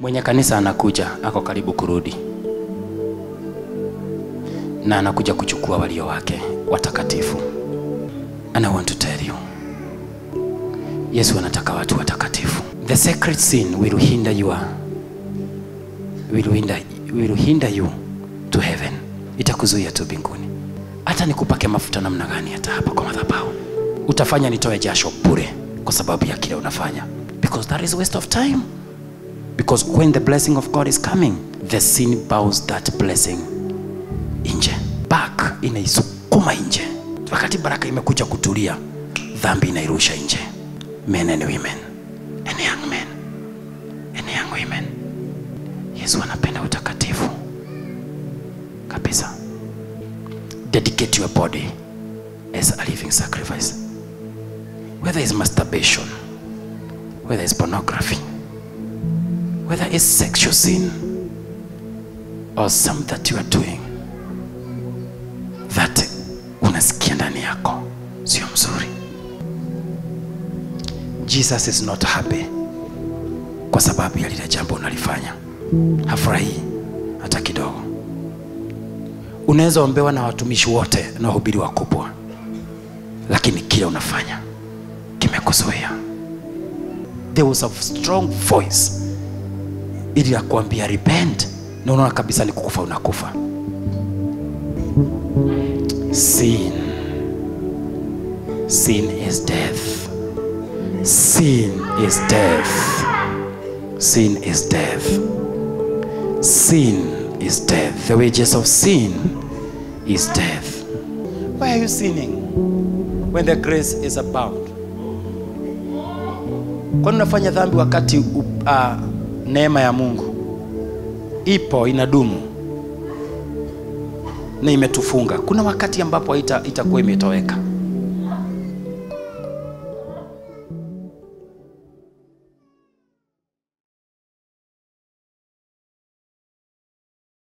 mwenye kanisa anakuja ako karibu kurudi na anakuja kuchukua walio wake watakatifu and i want to tell you yesu anataka watu watakatifu the sacred sin will hinder your will hinder, will hinder you to heaven itakuzuia tu mbinguni hata nikupake mafuta namna gani hata hapa kwa madhabahu utafanya nitoe jasho bure kwa sababu ya kile unafanya because that is waste of time because when the blessing of god is coming the sin bows that blessing nje back inaisukuma nje wakati baraka imekuja kutulia dhambi inairusha nje men and women and young men and young women yesu anapenda utakatifu kabisa dedicate your body as a living sacrifice whether it's masturbation whether it's pornography whether it's sexual sin or some that you are doing that unasikia ndani yako sio mzuri jesus is not happy kwa sababu ya lile jambo unalifanya hafurahii hata kidogo unaweza ombewa na watumishi wote na wahubiri wakubwa lakini kile unafanya kimekuzuia there was a strong voice ili ya kuambia repent na unaona kabisa ni kukufa unakufa sin sin is death sin is death sin is death sin is death the wages of sin is death why are you sinning when the grace is abound kwani unafanya dhambi wakati uh, neema ya mungu ipo inadumu na imetufunga kuna wakati ambapo itakuwa ita itakuwa imetoweka